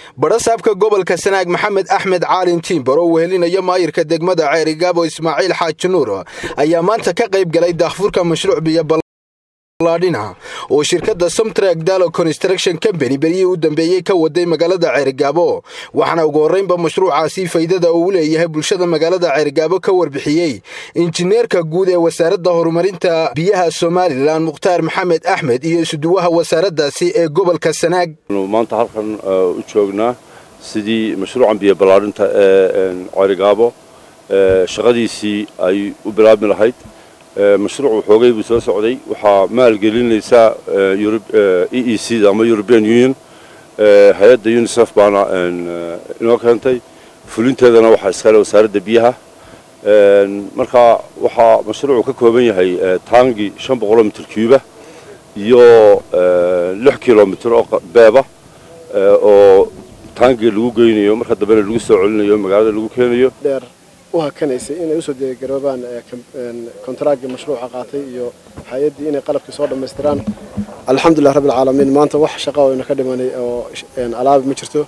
badhasaabka gobolka sanaag maxamed axmed caalin tiimbar oo wehelinaya maayirka degmada ceerigaabo ismaaciil xaaji nuur ayaa maanta ka qayb galay daahfurka mashruuc biyo ballaadhina oo shirkadda somtrag dalo construction company beryihii u dambeeyey ka waday magaalada ceerigaabo waxaana ugu horraynba mashruucaasi faydada uu leeyahay bulshada magaalada ceerigaabo ka warbixiyey injineerka guud ee wasaaradda horumarinta biyaha somalilan mukhtaar maxamed axmed iyo isuduwaha wasaaraddaasi ee gobolka sanaag maanta halkan u joognaa sidii mashruucan biyo ballaadhinta ee ceerigaabo shaqadiisii ay u bilaabmi lahayd mashruuc xoogay buu soo socday waxaa maalgelinaysaa e e c da ama european union hay-adda unisef baana inoo keentay fulinteedana waxaa iskale wasaaradda biyaha marka waxaa mashruucu ka kooban yahay taangi shan boqoloo mitir cuuba iyo lix kilomitr oo beeba oo taangiga lagu geynayo marka dambena lagu soo celinayo magaalada lagu keenayo u hakanaysay inay usoo diyaargaroobaan kontaraaggii mashruuca qaatay iyo hay-addii inay qalabkii soo dhammaystiraan alxamdulilah rabbi alcaalamiin maanta wax shaqa oyna ka dhimanay oo alaabi ma jirto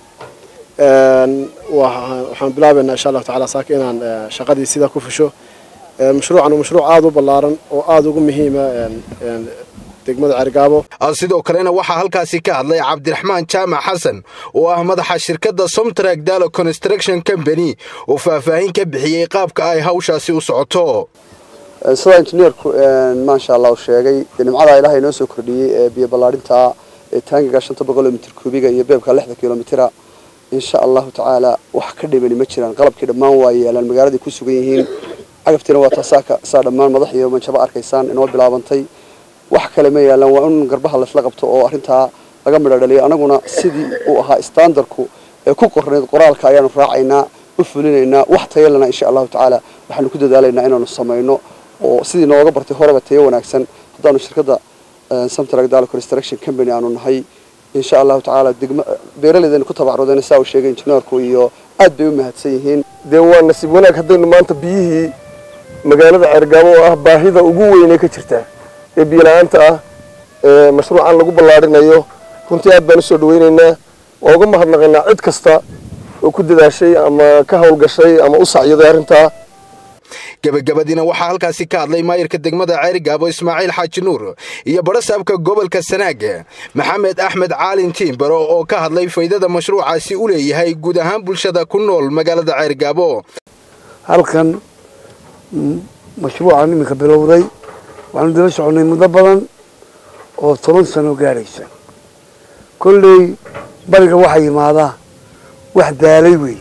waxaan bilaabaynaa insha allahu tacala saaka inaan shaqadii sidaa ku fusho mashruucan waa mashruuc aada u ballaaran oo aada ugu muhiima degmada ceerigaabo sidoo kalena waxaa halkaasi ka hadlay cabdiraxmaan jaamac xasan oo ah madaxa shirkadda somtrag dalo construction company oo faahfaahin ka bixiyey qaabka ay hawshaasi u socoto sidaa injineerku maasha allah u sheegay nimcadaa ilaahay noo soo kordhiyey ee biyo ballaadhinta ee taangiga shanta boqoloo mitir kuubiga iyo beebka lixda kilomitira insha allahu tacaala wax ka dhimani ma jiraan qalabkii dhammaan waa yeelaan magaaladay ku sugan yihiin cagabtiina waa taasaaka saa dhammaan madax iyo manjabo arkaysaan inoo bilaabantay wax kale ma yaalaan waa in garbaha laysla qabto oo arrintaa laga midho dhaliyo anaguna sidii uu ahaa standardku ee ku qornayd qoraalka ayaanu raacaynaa u fulinaynaa wax tayalana insha allahu tacaala waxaanu ku dadaalaynaa inaanu samayno oo sidii nooga bartay horeba tayo wanaagsan haddaanu shirkadda samtrag dalo construction company aanu nahay insha allahu tacaala degma beeraleydana ku tabacrudeen saa uu sheegay injineerku iyo aad bay u mahadsan yihiin dee waa nasiib wanaag haddaynu maanta biyihii magaalada ceergaabo oo ah baahida ugu weynee ka jirta ee biyola-aanta ah ee mashruucan lagu ballaadhinayo runtii aad baan usoo dhaweynaynaa waa uga mahadnaqaynaa cid kasta oo ku dadaashay ama ka hawlgashay ama u sacyaday arrintaa gebagabadiina waxaa halkaasi ka hadlay maayirka degmada ceerigaabo ismaaciil xaaji nuur iyo badhasaabka gobolka sanaag maxamed axmed caalin tiimbaro oo ka hadlay faydada mashruucaasi u leeyahay guud ahaan bulshada ku nool magaalada ceerigaabo halkan mashruucan iminka bilowday waxaanu daba soconnay muddo badan oo toban sano gaadhaysa kolley bariga waxaa yimaadaa wax daalay wey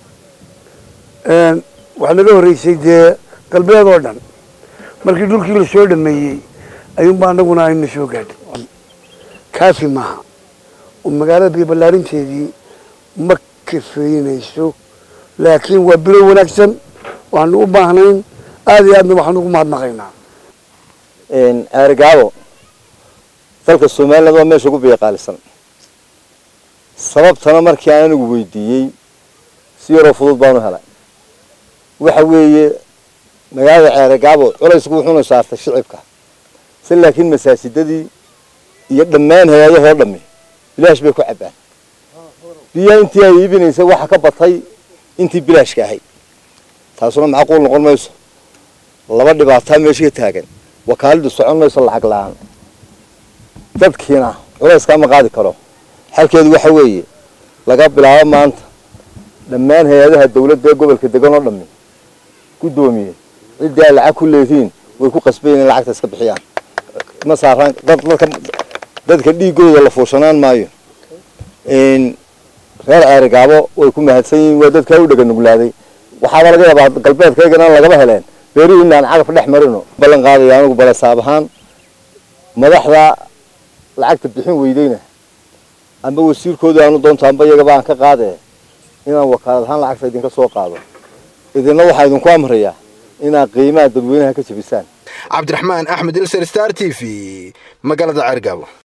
waxaa naga horreysay dee galbeed oo dhan markii dhulkii la soo dhameeyey ayuunba anaguna ayna soo gaadhay kaafi maaha oo magaalada biyo ballaarinteedii ma kafeynayso laakiin waa bilow wanaagsan waxaanu u baahnayn aada iyo aadna waxaanu ugu mahadnaqaynaa ceerigaabo dalka somaliland waa meesha ugu biyoqaalisan sababtana markii aan anigu weydiiyey si yaroo fudud baanu helay waxa weeye magaalada ceerigaabo culaysku wuxuuna saartay shicibka si laakiin masaajidadii iyo dhammaan hay-adahoo dhami bilaash bay ku cabbaan biyaha intii ay iibinaysay waxa ka batay intii bilaashka ahayd taasuna macquul noqon mayso laba dhibaataa meesha ka taagan wakaaladu socon mayso lacag la-aan dadkiina culayska ma qaadi karo xalkeedu waxa weeye laga bilaabo maanta dhammaan hay-adaha dawladda ee gobolka degan oo dhami guddoomiye ciddii ay lacag ku leedihiin way ku qasbayen in lacagta iska bixiyaan ma saaraan dadka dadka dhiigooda la fuushanaan maayo reer ceerigaabo way ku mahadsan yihiin waa dadkaa u dhega nuglaaday waxaaba laga yaabaa galbeedkaygana lagaba heleen beerihii inaan cagaf dhex marino ballan qaadaya anigu balasaab ahaan madaxda lacagta bixin weydeyna amba wasiirkooda aanu doonto amba iyagaba aan ka qaadee inaan wakaalad ahaan lacagta idinka soo qaado idinna waxaa idinku amrayaa inaad qiimaha dadweynaha ka jebisaan cabdiraxmaan axmed ilser star t v magaalada ceergaabo